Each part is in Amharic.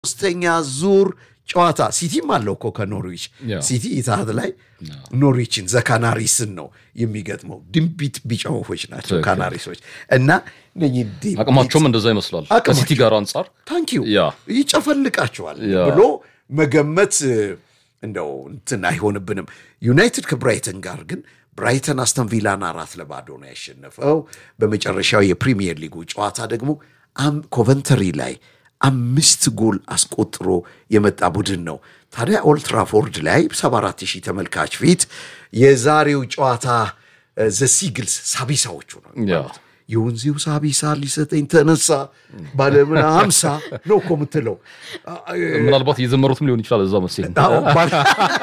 ሶስተኛ ዙር ጨዋታ ሲቲም አለው እኮ ከኖርዊች ሲቲ ኢትሃድ ላይ ኖርዊችን ዘካናሪስን ነው የሚገጥመው። ድንቢት ቢጫ ወፎች ናቸው ካናሪሶች እና አቅማቸውም እንደዛ ይመስላል ከሲቲ ጋር አንጻር ታንኪዩ ያ ይጨፈልቃቸዋል ያ። ብሎ መገመት እንደው እንትን አይሆንብንም። ዩናይትድ ከብራይተን ጋር ግን ብራይተን አስተን ቪላን አራት ለባዶ ነው ያሸነፈው። በመጨረሻው የፕሪሚየር ሊጉ ጨዋታ ደግሞ አም- ኮቨንተሪ ላይ አምስት ጎል አስቆጥሮ የመጣ ቡድን ነው። ታዲያ ኦልትራፎርድ ላይ 74 ሺህ ተመልካች ፊት የዛሬው ጨዋታ ዘሲግልስ ሳቢሳዎቹ ነው ያ የወንዜው ሳቢሳ ሊሰጠኝ ተነሳ ባለምና ሀምሳ ነው እኮ የምትለው ምናልባት እየዘመሩትም ሊሆን ይችላል እዛ መሰለኝ አዎ፣ ባል-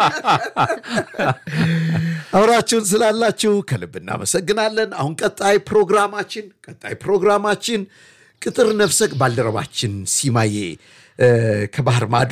አብራችሁን ስላላችሁ ከልብ እናመሰግናለን። አሁን ቀጣይ ፕሮግራማችን ቀጣይ ፕሮግራማችን ቅጥር ነፍሰቅ ባልደረባችን ሲማዬ እ፣ ከባህር ማዶ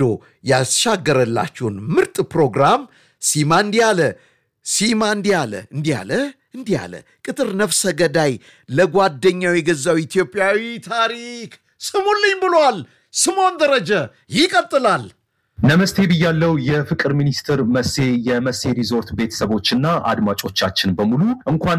ያሻገረላችሁን ምርጥ ፕሮግራም ሲማ እንዲህ አለ ሲማ እንዲህ አለ እንዲህ አለ እንዲህ አለ ቅጥር ነፍሰ ገዳይ ለጓደኛው የገዛው ኢትዮጵያዊ ታሪክ ስሙልኝ ብሏል። ስሞን ደረጀ ይቀጥላል። ነመስቴ ብያለው የፍቅር ሚኒስትር መሴ የመሴ ሪዞርት ቤተሰቦችና አድማጮቻችን በሙሉ እንኳን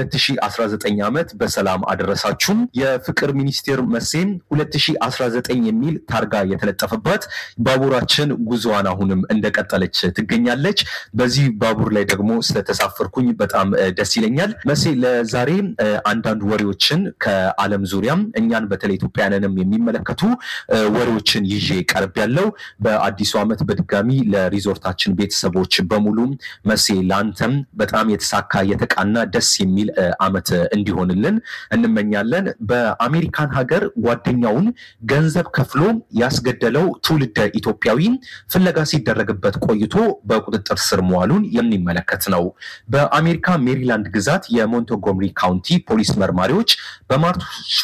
ለ2019 ዓመት በሰላም አደረሳችሁም። የፍቅር ሚኒስቴር መሴም 2019 የሚል ታርጋ የተለጠፈባት ባቡራችን ጉዞዋን አሁንም እንደቀጠለች ትገኛለች። በዚህ ባቡር ላይ ደግሞ ስለተሳፈርኩኝ በጣም እ፣ ደስ ይለኛል። መሴ ለዛሬ እ፣ አንዳንድ ወሬዎችን ከዓለም ዙሪያም እኛን በተለይ ኢትዮጵያውያንንም የሚመለከቱ እ፣ ወሬዎችን ይዤ ቀርብ ያለው በአዲሱ ዓመት በድጋሚ ለሪዞርታችን ቤተሰቦች በሙሉ መሴ ለአንተም በጣም የተሳካ የተቃና ደስ የሚል እ፣ ዓመት እንዲሆንልን እንመኛለን። በአሜሪካን ሀገር ጓደኛውን ገንዘብ ከፍሎ ያስገደለው ትውልደ ኢትዮጵያዊ ፍለጋ ሲደረግበት ቆይቶ በቁጥጥር ስር መዋሉን የሚመለከት ነው። በአሜሪካ ሜሪላንድ ግዛት የሞንቶጎምሪ ካውንቲ ፖሊስ መርማሪዎች በማርች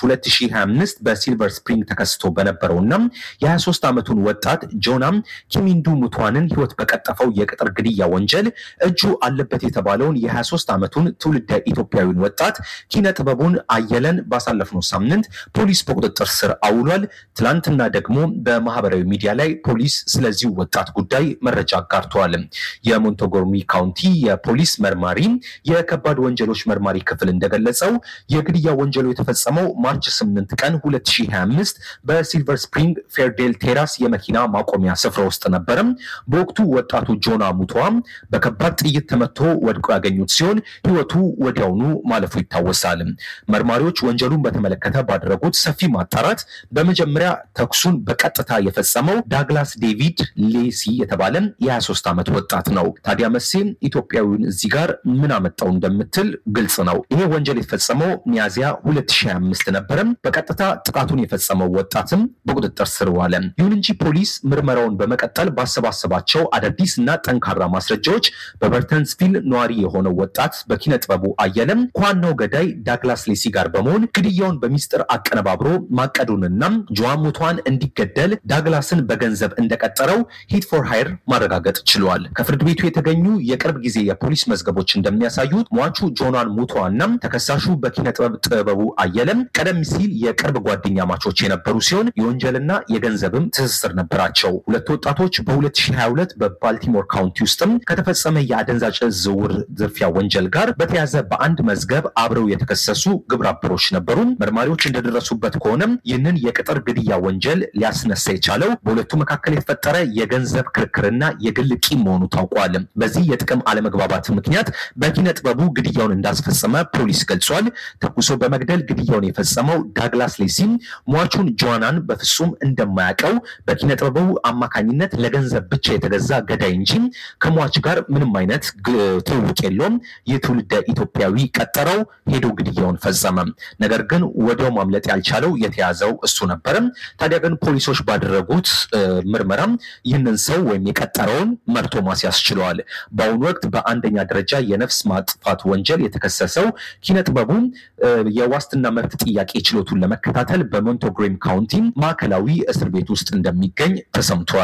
2025 በሲልቨር ስፕሪንግ ተከስቶ በነበረውና የ23 ዓመቱን ወጣት ጆናም ኪሚንዱ ሙቷንን ሕይወት በቀጠፈው የቅጥር ግድያ ወንጀል እጁ አለበት የተባለውን የ23 ዓመቱን ትውልደ ኢትዮጵያዊን ወጣት ኪነ ጥበቡን አየለን ባሳለፍነው ሳምንት ፖሊስ በቁጥጥር ስር አውሏል። ትላንትና ደግሞ በማህበራዊ ሚዲያ ላይ ፖሊስ ስለዚሁ ወጣት ጉዳይ መረጃ አጋርተዋል። የሞንቶጎርሚ ካውንቲ የፖሊስ መርማሪ የከባድ ወንጀሎች መርማሪ ክፍል እንደገለጸው የግድያ ወንጀሉ የተፈጸመው ማርች 8 ቀን 2025 በሲልቨር ስፕሪንግ ፌርዴል ቴራስ የመኪና ማቆሚያ ስፍራ ውስጥ ነበረም። በወቅቱ ወጣቱ ጆና ሙቷ በከባድ ጥይት ተመቶ ወድቆ ያገኙት ሲሆን ህይወቱ ወዲያውኑ ማለፉ ይታወሳል። መርማሪዎች ወንጀሉን በተመለከተ ባደረጉት ሰፊ ማጣራት በመጀመሪያ ተኩሱን በቀጥታ የፈጸመው ዳግላስ ዴቪድ ሌሲ የተባለ የ23 ዓመት ወጣት ነው። ታዲያ መሴም ኢትዮጵያዊውን እዚህ ጋር ምን አመጣው እንደምትል ግልጽ ነው። ይሄ ወንጀል የተፈጸመው ሚያዚያ 2025 ነበረም። በቀጥታ ጥቃቱን የፈጸመው ወጣትም በቁጥጥር ስር ዋለ። ይሁን እንጂ ፖሊስ ምርመራውን በመቀጠል ባሰባሰባቸው አዳዲስ እና ጠንካራ ማስረጃዎች በበርተንስቪል ነዋሪ የሆነው ወጣት በኪነ ጥበቡ አየለም ከዋናው ገዳይ ዳግላስ ሌሲ ጋር በመሆን ግድያውን በሚስጥር አቀነባብሮ ማቀዱንና ጆዋሙቷን እንዲገደል ዳግላስን በገንዘብ እንደቀጠረው ሂት ፎር ሃይር ማረጋገጥ ችሏል። ከፍርድ ቤቱ የተገኙ የቅርብ ጊዜ የፖሊስ መዝገቦች እንደሚያሳዩት ሟቹ ጆናን ሙቷና ተከሳሹ በኪነ ጥበብ ጥበቡ አየለም ቀደም ሲል የቅርብ ጓደኛ ማቾች የነበሩ ሲሆን የወንጀልና የገንዘብም ትስስር ነበራቸው። ሁለቱ ወጣቶች በ2022 በባልቲሞር ካውንቲ ውስጥም ከተፈጸመ የአደንዛዥ ዕፅ ዝውውር ዝርፊያ ወንጀል ጋር በተያዘ በአንድ መዝገብ አብረው የተከሰሱ ግብረ አበሮች ነበሩ። መርማሪዎች እንደደረሱበት ከሆነም ይህንን የቅጥር ግድያ ወንጀል ሊያስነሳ የቻለው በሁለቱ መካከል የተፈጠረ የገንዘብ ክርክርና የግል ቂም መሆኑ ታውቋል። በዚህ የጥቅም አለመግባባት ምክንያት በኪነ ጥበቡ ግድያውን እንዳስፈጸመ ፖሊስ ገልጿል። ተኩሶ በመግደል ግድያውን የፈጸመው ዳግላስ ሌሲም ሟቹን ጆዋናን በፍጹም እንደማያውቀው በኪነ ጥበቡ አማካኝነት ለገንዘብ ብቻ የተገዛ ገዳይ እንጂ ከሟች ጋር ምንም አይነት ግ- ትውውቅ የለውም። ይህ ትውልደ ኢትዮጵያዊ ቀጠረው ሄዶ ግድያውን ፈጸመ። ነገር ግን ወዲያው ማምለጥ ያልቻለው የተያዘው እሱ ነበረ። ታዲያ ግን ፖሊሶች ባደረጉት እ፣ ምርመራም ይህንን ሰው ወይም የቀጠረውን መርቶ ማስያዝ ችለዋል። በአሁኑ ወቅት በአንደኛ ደረጃ የነፍስ ማጥፋት ወንጀል የተከሰሰው ኪነ ጥበቡ እ፣ የዋስትና መብት ጥያቄ ችሎቱን ለመከታተል በሞንቶግሬም ካውንቲ ማዕከላዊ እስር ቤት ውስጥ እንደሚገኝ ተሰምቷል።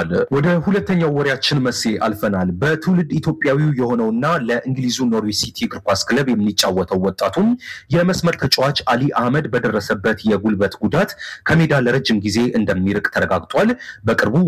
ተብሏል። ወደ ሁለተኛው ወሬያችን መሴ አልፈናል። በትውልድ ኢትዮጵያዊው የሆነውና ለእንግሊዙ ኖርዊች ሲቲ እግር ኳስ ክለብ የሚጫወተው ወጣቱም የመስመር ተጫዋች አሊ አህመድ በደረሰበት የጉልበት ጉዳት ከሜዳ ለረጅም ጊዜ እንደሚርቅ ተረጋግጧል። በቅርቡ